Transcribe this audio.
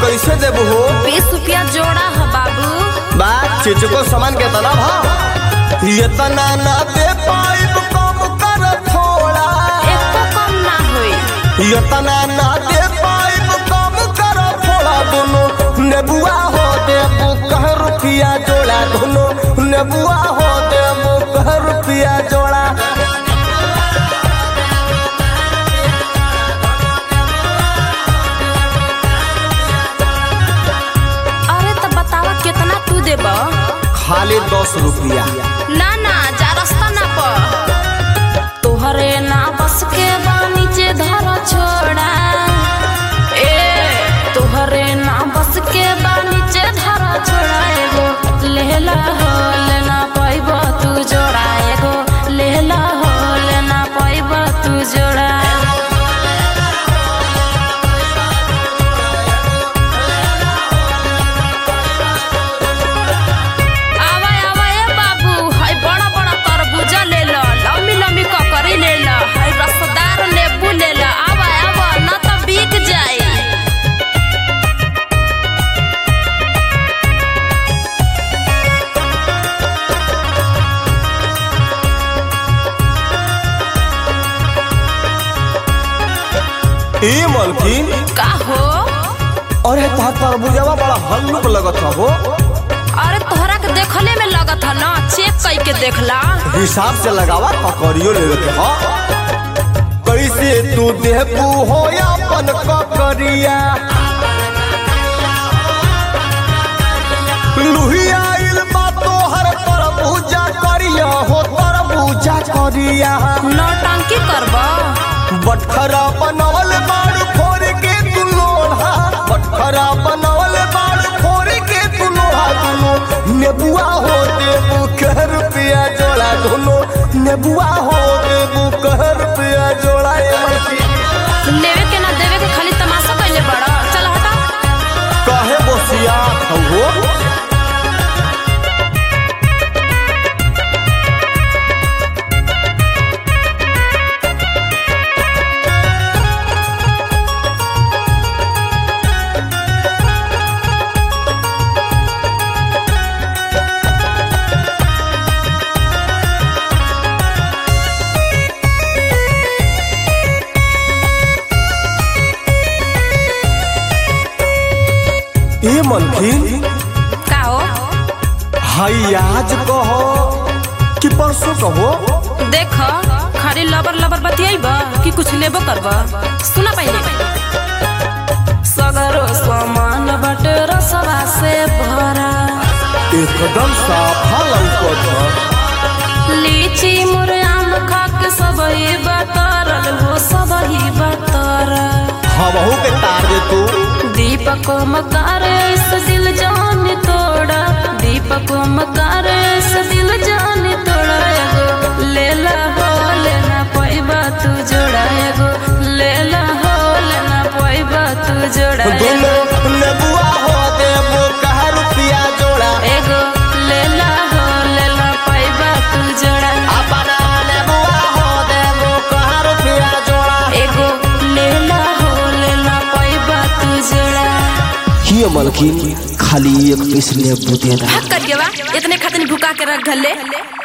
कैसे देबू हो बीस रुपया जोड़ा है बाबू बात चिचको सामान के तना भा ये तना ना दे पाइब कम कर थोड़ा एको कम ना होई ये तना ना दे पाइब कम कर थोड़ा दोनों नेबुआ हो देबू कह रुपया जोड़ा दोनों नेबुआ हो देबू कह रुपया जोड़ा अरे तो बतावा कितना तू देब खाली दस रुपया ना ना जा रास्ता ना पर तोहरे ना बस के बा नीचे धर छोड़ा ए तोहरे ना बस के बा नीचे धर छोड़ा एगो लेला हो लेना पाइब तू जोड़ा एगो लेला हो लेना पाइब तू जोड़ा आवा आवा ए बाबू हाय बड़ा बड़ा तरबूजा ले लो लम्बी लम्बी ककड़ी ले लो हाय रसदार नींबू ले लो आवा आवा ना तो बिक जाए ए मलकिन का हो अरे तार तरबूजवा बड़ा हल्लुक लगत हो अरे तोहरा के देखले में लगत है ना चेक कई के देखला हिसाब से लगावा ककड़ियो ले के हो कैसे तू देबू हो अपन ककड़िया लुहिया आइल बा तोहर तरबूजा करिया हो तरबूजा करिया नौटंकी करबा बटखरा बनवल बाड़ फोड़ के तू लोढ़ा बटखरा बनवल बाड़ फोड़ के तू लोढ़ा दुनो नेबुआ हो देबू कह रुपया जोड़ा दुनो नेबुआ हो देबू कह रुपया जोड़ा ए मलकी लेवे के ना देवे के खाली तमाशा कइले बड़ा चल हटा कहे बोसिया हो ए मलकिन का हो हाई आज कहो कि परसों कहो देख खाली लबर लबर बतियाइबा कि कुछ लेबो करबा सुना पहले सगरो सामान बट रसवा से भरा एकदम साफा लौकत ह लीची मुरआम खाक सबही बतरल हो सबही बतरल हमहू के तार दे तू दीपक मकार इस दिल जान तोड़ा दीपक मकार इस दिल जान तोड़ा एगो लेला हो लेना पैबा तू जोड़ा एगो लेला हो लेना पैबा तू जोड़ा दोनों नेबुआ हो देबू कह रुपया जोड़ा एगो लेला हो लेना पैबा तू जोड़ा अपना नेबुआ हो देबू कह रुपया जोड़ा एगो लेला हो लेना पैबा तू जोड़ा ये मलकिन खाली एक पीस नींबू दे दा भाग कर के बा इतने खातिर भुका के रख घले